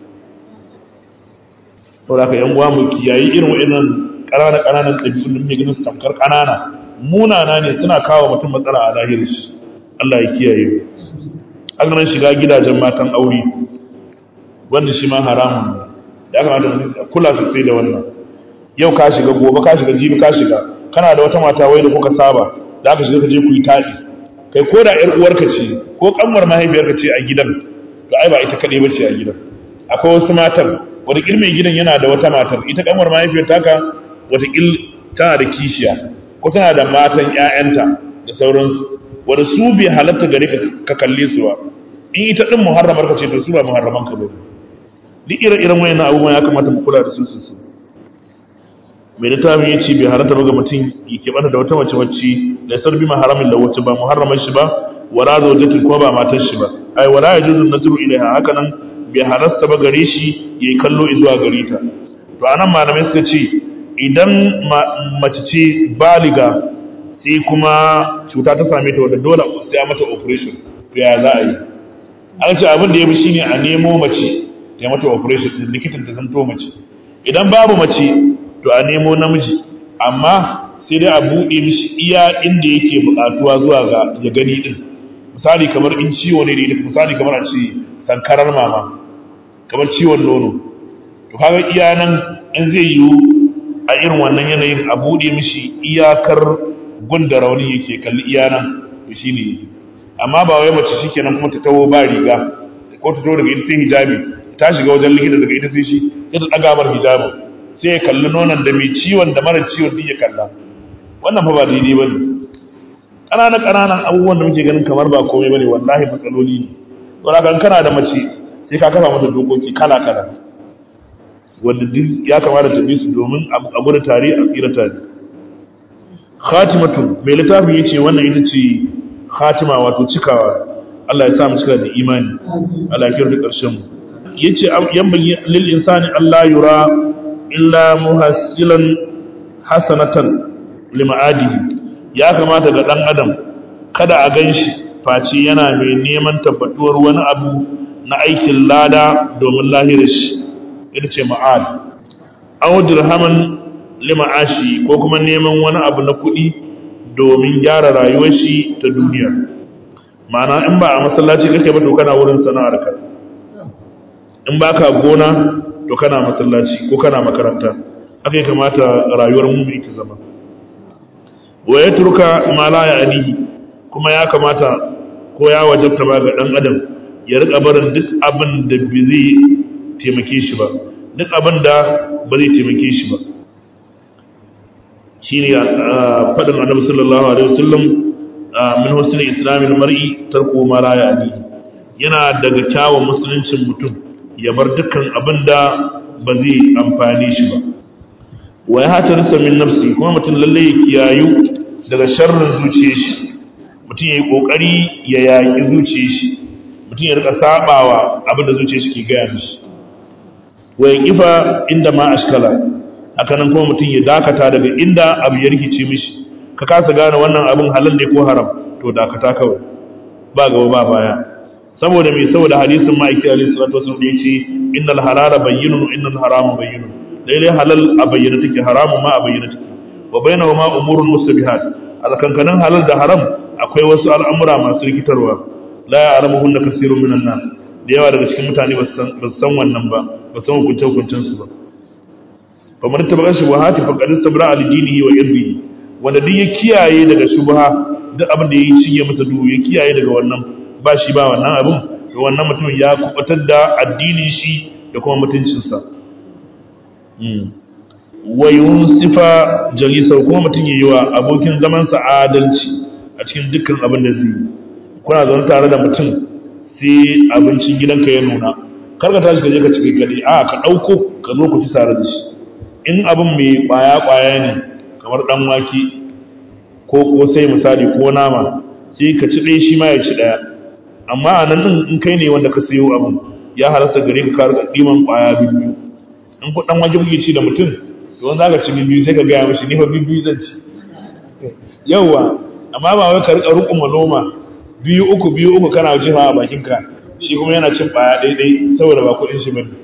S1: to da ka yan uwa mu kiyayi irin wa'annan ƙanana ƙananan ɗabi'un da muke ganin su tamkar ƙanana munana ne suna kawo mutum matsala a lahirin shi Allah ya kiyaye mu haka nan shiga gidajen matan aure wanda shi ma haramun ne ya kamata mu kula sosai da wannan yau ka shiga gobe ka shiga jibi ka shiga kana da wata mata wai da kuka saba da aka shiga ka je ku yi taɗi kai ko da ƴar uwarka ce ko kanwar mahaifiyarka ce a gidan to ai ba ita kaɗai ba ce a gidan akwai wasu matan wataƙil mai gidan yana da wata matar ita kanwar mahaifiyar taka wataƙil tana da kishiya ko tana da matan ƴaƴanta da sauransu wanda su bai halatta gare ka kalle su ba in ita din muharramar ka ce to su ba muharraman ka bane duk ire-iren wayannan abubuwan ya kamata mu kula da su sosai mai littafin ya ce bai halatta ba ga mutum ya keɓanta da wata mace wacce da sar bi maharamin da wacce ba muharraman shi ba wala zawjatin ko ba matar shi ba ai wala yajuzu nazru ilaiha haka nan bai halasta ba gare shi yayi kallo zuwa gare ta to anan malamai suka ce idan mace ce baliga sai kuma cuta ta same ta wadda dole sai a mata operation to ya za a yi an ce abin da ya fi shine a nemo mace ta mata operation din likitan ta zanto mace idan babu mace to a nemo namiji amma sai dai a buɗe mishi iya inda yake buƙatuwa zuwa ga ya gani din misali kamar in ciwo ne da ita misali kamar a ce sankarar mama kamar ciwon nono to kaga iya nan in zai yiwu a irin wannan yanayin a buɗe mishi iyakar gunda rauni yake kalli iya nan to shi ne amma ba wai mace shikenan kuma ta taho ba riga ko ta taho daga ita sai hijabi ta shiga wajen likita daga ita sai shi ya ta ɗaga mar hijabi sai ya kalli nonon da mai ciwon da mara ciwon duk ya kalla wannan fa ba daidai ba ne ƙananan ƙananan abubuwan da muke ganin kamar ba komai ba ne wallahi matsaloli ne don haka kana da mace sai ka kafa mata dokoki kala kala wanda duk ya kamata ta bi su domin a gudu tare a tsira tare khatimatu mai littafin yace wannan ita ce khatima wato cikawa Allah ya sa mu cika da imani Allah ya kirda karshen mu yace yambagi lil insani Allah yura illa muhassilan hasanatan lima'adihi ya kamata ga dan adam kada a ganshi face yana mai neman tabbatuwar wani abu na aikin lada domin lahirar shi ita ce ma'ad aw dirhaman lima'ashi ko kuma neman wani abu na kuɗi domin gyara rayuwar shi ta duniya ma'ana in ba a masallaci kake ba to kana wurin sana'ar ka in ba ka gona to kana masallaci ko kana makaranta haka ya kamata rayuwar mu ta zama wa ya turka ma la ya alihi kuma ya kamata ko ya wajabta ba ga dan adam ya rika barin duk abin da bai zai taimake shi ba duk abin da ba zai taimake shi ba shine faɗin annabi sallallahu alaihi wasallam min husnul islamil mar'i tarku ma la ya'ni yana daga kyawun musuluncin mutum ya bar dukkan abin da ba zai amfani shi ba wa ya hatarsa min nafsi kuma mutum lalle ya kiyayu daga sharrin zuciyar shi mutum ya yi kokari ya yaƙi zuciyar shi mutum ya rika sabawa abin da zuciyar shi ke gaya mishi wa ya kifa inda ma ashkala haka nan kuma mutum ya dakata daga inda abu ya rikice mishi ka kasa gane wannan abin halal ne ko haram to dakata kawai ba gaba ba baya saboda me saboda hadisin ma'aiki alaihi salatu wasallam da yace innal halala bayyinun innal harama bayyinun daidai halal a bayyana take haramun ma a bayyana take wa bainahuma umurun mustabihat alkankanin halal da haram akwai wasu al'amura masu rikitarwa la ya'lamuhunna kaseerun minan nas da yawa daga cikin mutane ba su san wannan ba ba san hukunce hukuncen su ba fa man tabaqa shubuhati fa qad istabra al dinihi wa irdihi wanda duk ya kiyaye daga shubha duk abin da yayi shige masa duhu ya kiyaye daga wannan ba shi ba wannan abin to wannan mutum ya kubatar da addinin shi da kuma mutuncinsa wa yunsifa jalisa kuma mutum ya yi wa abokin zamansa adalci a cikin dukkan abin da zai yi kuna zaune tare da mutum sai abincin gidanka ya nuna kar ka tashi ka je ka cike kaɗai a ka ɗauko ka zo ku ci tare da shi in abin mai ƙwaya ƙwaya ne kamar ɗan wake ko kosai misali ko nama sai ka ci ɗaya shi ma ya ci ɗaya amma a nan in kai ne wanda ka sayo abin ya halasta gare ka kar ɗiman ƙwaya biyu in ku ɗan wake kuke ci da mutum to wanda zaka ci biyu sai ka gaya mishi ni fa biyu zan ci yauwa amma ba wai ka rika rukun noma biyu uku biyu uku kana jiha a bakinka shi kuma yana cin baya daidai saboda ba kuɗin shi bane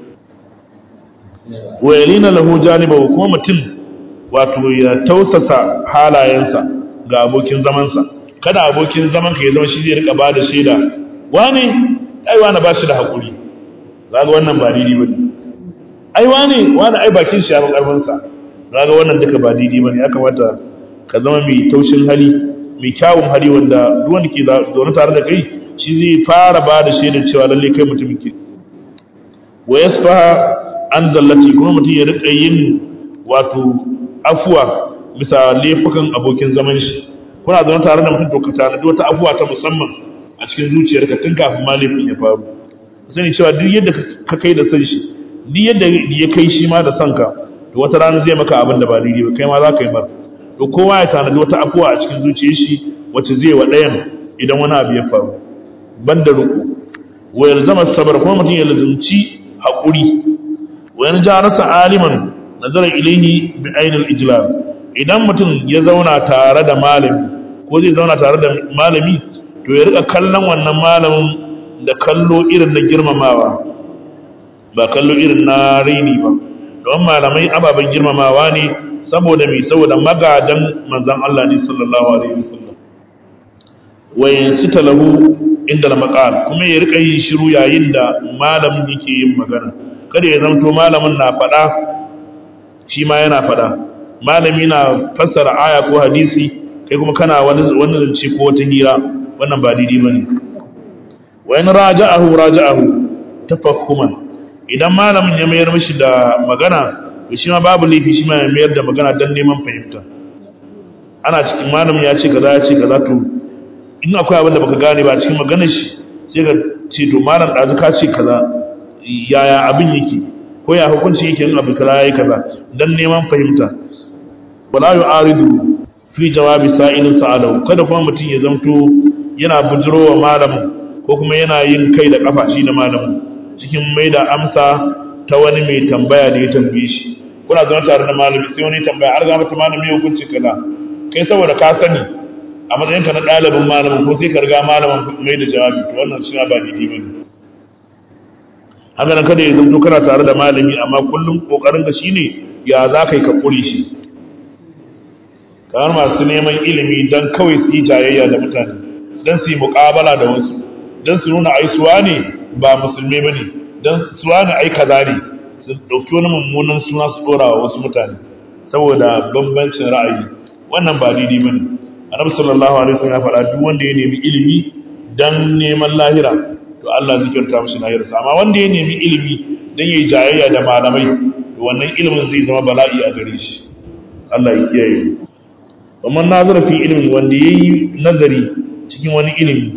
S1: wa yalina lahu janibahu kuma mutum wato ya tausasa halayensa ga abokin zamansa kada abokin zaman ka ya zama shi zai rika ba da shaida wane ai wani ba shi da haƙuri zaga wannan ba daidai bane ai wane wani ai bakin shi ya fi karfin sa zaga wannan duka ba daidai bane ya kamata ka zama mai taushin hali mai kyawun hali wanda duk wanda ke zaune tare da kai shi zai fara ba da shaidar cewa lalle kai mutumin ke wa yasfaha an zallati kuma mutum ya rika yin wato afuwa bisa laifukan abokin zaman shi kuna zaune tare da mutum to ka tanadi wata afuwa ta musamman a cikin zuciyarka tun kafin ma laifin ya faru sani cewa duk yadda ka kai da san shi duk yadda ya kai shi ma da san ka to wata rana zai maka abin da ba daidai ba kai ma za ka yi mar to kowa ya tanadi wata afuwa a cikin zuciyar shi wacce zai wa ɗayan idan wani abu ya faru banda ruku wa yalzama sabar kuma mutum ya lazumci haƙuri wa yan ja rasa aliman nazara ilaihi bi ainil ijlal idan mutum ya zauna tare da malami ko zai zauna tare da malami to ya rika kallon wannan malamin da kallo irin na girmamawa ba kallo irin na raini ba don malamai ababen girmamawa ne saboda mai saboda magadan manzan Allah ne sallallahu alaihi wasallam wa yansita lahu inda maqal kuma ya rika yin shiru yayin da malamin yake yin magana kada ya zanto malamin na faɗa shi ma yana faɗa malami na fassara aya ko hadisi kai kuma kana wani wani zance ko wata hira wannan ba daidai bane wa in raja'ahu raja'ahu tafakkuman idan malamin ya mayar mishi da magana to shi ma babu laifi shi ma ya mayar da magana dan neman fahimta ana cikin malamin ya ce kaza ya ce kaza to in akwai abin da baka gane ba cikin maganar shi sai ka ce to malam ɗazu ka ce kaza yaya abin yake ko ya hukunci yake in abu kaza yayi kaza dan neman fahimta wala yu'aridu fi jawabi sa'ilin sa'alahu kada kuma mutum ya zamto yana bujirowa malamin ko kuma yana yin kai da kafa shi da malamin cikin mai da amsa ta wani mai tambaya da ya tambaye shi kuna zama tare da malami sai wani tambaya har ga mata malami ya hukunci kaza kai saboda ka sani a matsayinka na ɗalibin malamin ko sai ka riga malamin mai da jawabi to wannan shi ba daidai ba ne haka nan kada ya zanto kana tare da malami amma kullum kokarin ka shine ya za ka yi ka kure shi kamar masu neman ilimi dan kawai su yi jayayya da mutane dan su yi muƙabala da wasu dan su nuna ai suwa ne ba musulmi bane dan suwa ne ai kaza ne su dauki wani mummunan suna su dora wa wasu mutane saboda bambancin ra'ayi wannan ba daidai bane annabi sallallahu alaihi wasallam ya faɗa duk wanda ya nemi ilimi dan neman lahira to Allah zai kyauta mishi lahirarsa amma wanda ya nemi ilimi dan yayi jayayya da malamai to wannan ilimin zai zama bala'i a gare shi Allah ya kiyaye amma nazara fi ilimin wanda yayi nazari cikin wani ilimi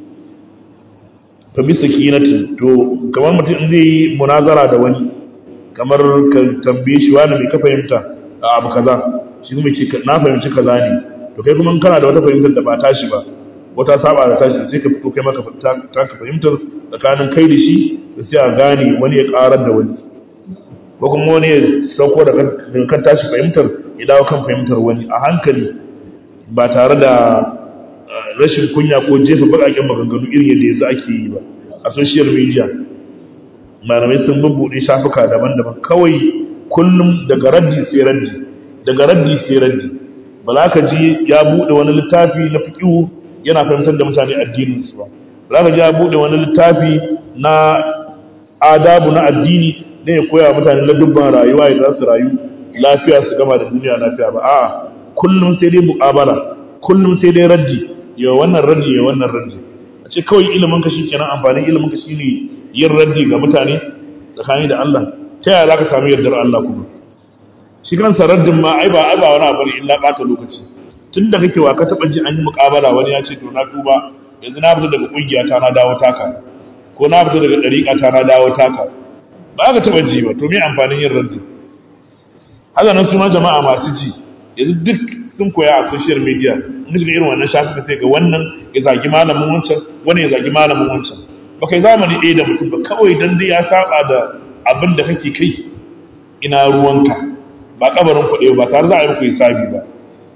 S1: fa bi sakinatin to kamar mutum zai yi munazara da wani kamar ka tambaye shi wani mai ka fahimta a abu kaza shi kuma ce na fahimci kaza ne to kai kuma kana da wata fahimtar da ba tashi ba wata saba da tashi sai ka fito kai maka ta ka fahimtar tsakanin kai da shi da sai a gane wani ya karar da wani ko kuma wani ya sauko da kan tashi fahimtar ya dawo kan fahimtar wani a hankali ba tare da rashin kunya ko jefa bakaken maganganu irin yadda yanzu ake yi ba a social media malamai sun bubbuɗe shafuka daban-daban kawai kullum daga raddi sai raddi daga raddi sai raddi ba za ka ji ya buɗe wani littafi na fiƙihu yana fahimtar da mutane addininsu ba za ka ji ya buɗe wani littafi na adabu na addini ne ya koya mutane na dubban rayuwa ya za su rayu lafiya su gama da duniya lafiya ba a'a kullum sai dai muƙabala kullum sai dai raddi ya wannan raddi ya wannan raddi a ce kawai ilimin ka shikenan amfanin ilimin ka shine yin raddi ga mutane tsakani da Allah ta yaya za ka samu yardar Allah kuma shi kansa raddin ma ai ba ai ba wani abu ne illa ɓata lokaci tun da kake wa ka taɓa ji an yi muƙabala wani ya ce to na tuba yanzu na fito daga ƙungiya ta na dawo taka ko na fito daga ɗariƙa ta na dawo taka ba ka taɓa ji ba to me amfanin yin raddi haka nan su ma jama'a masu ji yanzu duk sun koya a social media in shiga irin wannan shafuka sai ga wannan ya zagi malamin wancan wani ya zagi malamin wancan ba kai zamani ɗaya da mutum ba kawai dan dai ya saba da abin da kake kai ina ruwanka ba kabarin kuɗi ba tare za a yi muku hisabi ba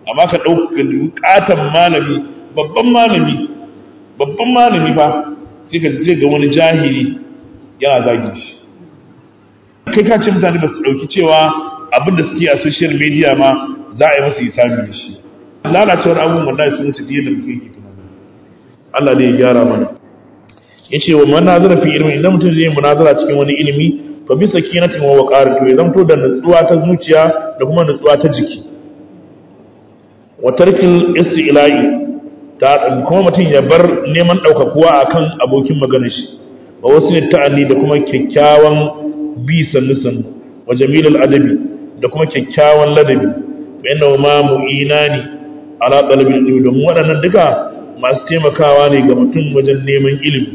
S1: amma ka ɗauka bukatan malami babban malami babban malami fa sai ka ce ga wani jahili yana zagi shi kai ka ce mutane ba su ɗauki cewa abin da suke a social media ma za a yi masu hisabi da shi lalacewar abubuwan da sun wuce da mutum yake tunani Allah ne ya gyara mana yace wa manazara fi ilmi idan mutum zai munazara cikin wani ilimi fa bi sakinatin wa waqarin to ya zanto da nutsuwa ta zuciya da kuma nutsuwa ta jiki wa tarkil istila'i ta kuma mutum ya bar neman daukakuwa akan abokin maganar shi wa wasu ta'anni da kuma kyakkyawan bi sannu sannu wa jamilul adabi da kuma kyakkyawan ladabi bayan ma mu'inani ala talabil ilmi domin waɗannan duka masu taimakawa ne ga mutum wajen neman ilimi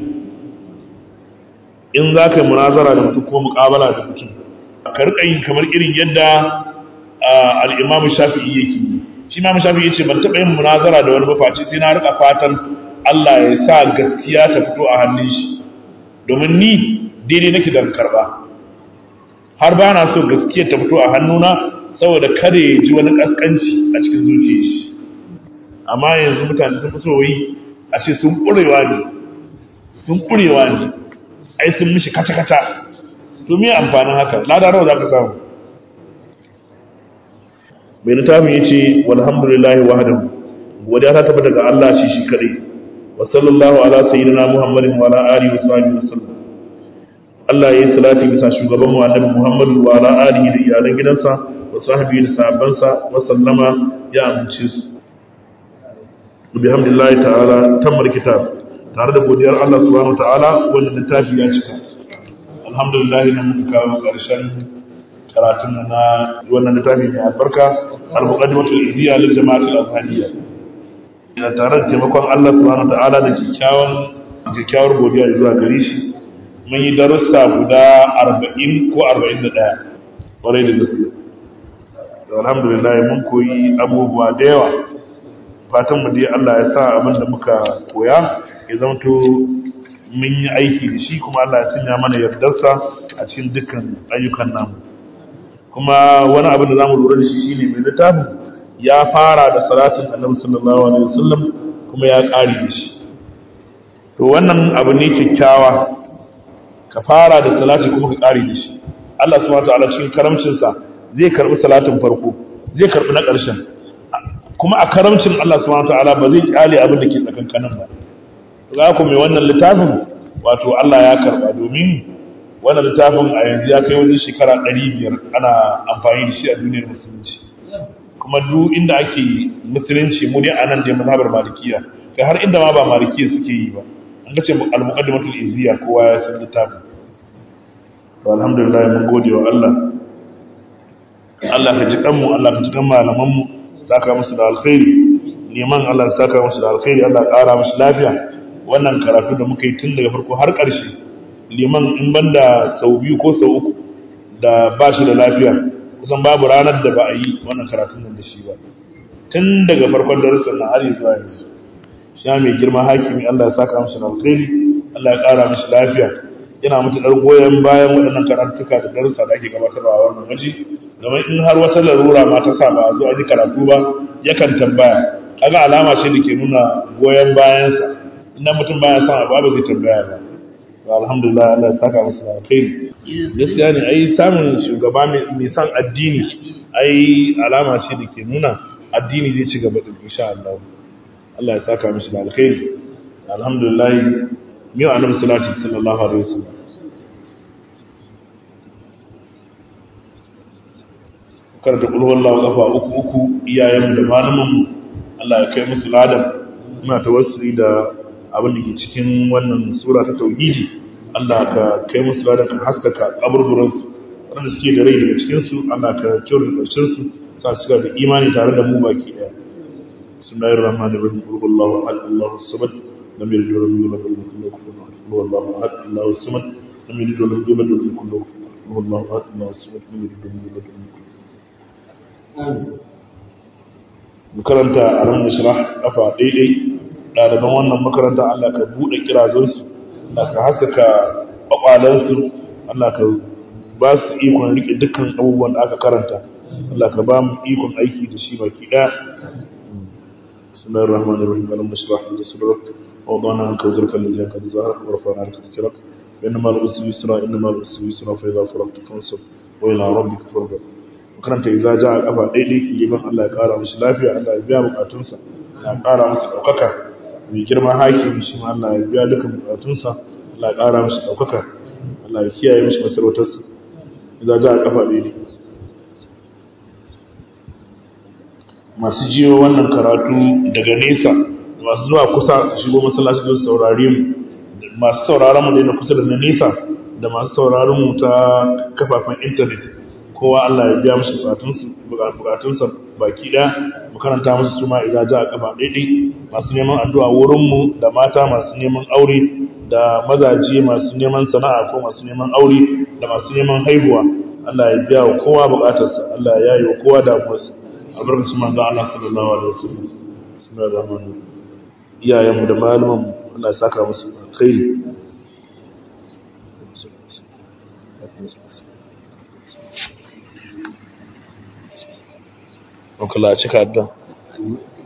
S1: in za ka yi munazara da mutum ko muƙabala da mutum ka riƙa yin kamar irin yadda al'imamu shafi'i yake shi imamu shafi'i ce ban taɓa yin munazara da wani mafaci sai na riƙa fatan Allah ya sa gaskiya ta fito a hannun shi domin ni daidai nake da karɓa har ba na so gaskiya ta fito a hannuna saboda kada ya ji wani ƙasƙanci a cikin zuciyar shi amma yanzu mutane sun fi so yi a ce sun ƙurewa ne sun ƙurewa ne ai sun mishi kaca-kaca to me amfanin haka lada nawa za ka samu mai littafin ya ce walhamdulillahi wahadahu godiya ta tabbata ga Allah shi shi kadai wa sallallahu ala sayyidina muhammadin wa ala alihi wa sahbihi wasallam Allah ya yi salati bisa shugaban mu annabi Muhammad wa ala alihi da iyalan gidansa wa sahbihi da sahabbansa wa sallama ya amince su bihamdillahi ta'ala tammar kitab tare da godiyar Allah subhanahu ta'ala wanda littafi ya cika alhamdulillah nan muka kawo karshen karatun na wannan littafi mai albarka al-muqaddimatul izziya lil jama'ati al-azhaniyya ina tare da taimakon Allah subhanahu ta'ala da kikkiawan kyakkyawar godiya zuwa gare shi mun yi darussa guda 40 ko 41 kwarai da gaske alhamdulillah mun koyi abubuwa da yawa fatan mu dai Allah ya sa abin da muka koya ya zamto mun yi aiki da shi kuma Allah ya sanya mana yardarsa a cikin dukkan ayyukan namu kuma wani abin da zamu lura da shi shine mai littafin ya fara da salatin Annabi sallallahu alaihi wasallam kuma ya kare da shi to wannan abu ne kyakkyawa ka fara da salati kuma ka kare da shi Allah subhanahu wa ta'ala cikin karamcinsa zai karbi salatin farko zai karbi na ƙarshen kuma a karamcin Allah subhanahu wataala ba zai kyale abin da ke tsakankanin ba za ku mai wannan littafin wato Allah ya karba domin wannan littafin a yanzu ya kai wajen shekara 500 ana amfani da shi a duniyar musulunci kuma duk inda ake musulunci mu dai anan da mazhabar malikiya kai har inda ma ba malikiya suke yi ba an ga ce al-muqaddimatul izziya kowa ya san littafin to alhamdulillah mun gode wa Allah Allah ka ji kanmu Allah ka ji kan malaman mu saka musu da alkhairi neman Allah saka musu da alkhairi Allah ƙara musu lafiya wannan karatu da muka yi tun daga farko har ƙarshe liman in banda sau biyu ko sau uku da ba shi da lafiya kusan babu ranar da ba a yi wannan karatun nan da shi ba tun daga farkon darussan na har zuwa yanzu shi mai girma hakimi Allah ya saka musu da alkhairi Allah ya ƙara musu lafiya yana matuƙar goyon bayan waɗannan karatuka da darussa da ake gabatarwa a wannan waje domin in har wata larura ma ta sa ba a zo a ji karatu ba yakan tambaya kaga alama ce da ke nuna goyon bayansa ina mutum baya son abu ba zai tambaya ba to alhamdulillah Allah ya saka musu alkhairi gaskiya ne ai samun shugaba mai son addini ai alama ce da ke nuna addini zai ci gaba din insha Allah Allah ya saka musu da alkhairi alhamdulillah miyo annabi sallallahu sallallahu alaihi wasallam karanta kulhu wallahu kafa uku uku iyayenmu da malamanmu Allah ya kai musu ladan muna tawassuli da abin da ke cikin wannan sura ta tauhidi Allah ka kai musu ladan ka haskaka kaburburan su wanda suke da rai daga cikin su Allah ka kyautar da karshen su sa su da imani tare da mu baki daya bismillahir rahmanir rahim qul huwallahu ahad allahu samad lam yalid wa lam yulad wa lam yakul lahu kufuwan ahad qul huwallahu ahad allahu samad lam yalid wa lam yulad wa lam yakul lahu kufuwan ahad qul huwallahu ahad allahu samad lam yalid wa lam yulad wa lam yakul makaranta a ran shirah kafa daidai ɗaliban wannan makaranta Allah ka buɗe kirazansu Allah ka haskaka ƙwaƙwalansu Allah ka ba su ikon riƙe dukkan abubuwan da aka karanta Allah ka ba mu ikon aiki da shi baki daya bismillahir rahmanir rahim alam nashrah laka sadrak wa wadana anka wizraka allazi anqadha dhahrak wa rafa'na laka dhikrak inna ma'al usri yusra inna ma'al usri yusra fa idha faragta fansab wa ila rabbika farghab karanta idza jaa kafa daidai liman Allah ya kara mishi lafiya Allah ya biya bukatunsa ya kara masa daukaka mai girma hakimi shi ma Allah ya biya dukkan bukatunsa Allah ya kara mishi daukaka Allah ya kiyaye mishi masarautarsa idza jaa kafa daidai masu jiyo wannan karatu daga nesa masu zuwa kusa su shigo masallaci don saurare mu masu sauraron mu da na kusa da na nesa da masu sauraron mu ta kafafen intanet kowa Allah ya biya musu bukatunsu bukatunsa baki daya mu karanta musu su ma idza ja kafa daidai masu neman addu'a wurin mu da mata masu neman aure da mazaje masu neman sana'a ko masu neman aure da masu neman haihuwa Allah ya biya wa kowa bukatarsa Allah ya yi wa kowa damuwarsa albarkacin manzo Allah sallallahu alaihi wasallam bismillahir rahmanir rahim iyayen mu da malaman mu Allah ya saka musu alkhairi Okala cika addu'a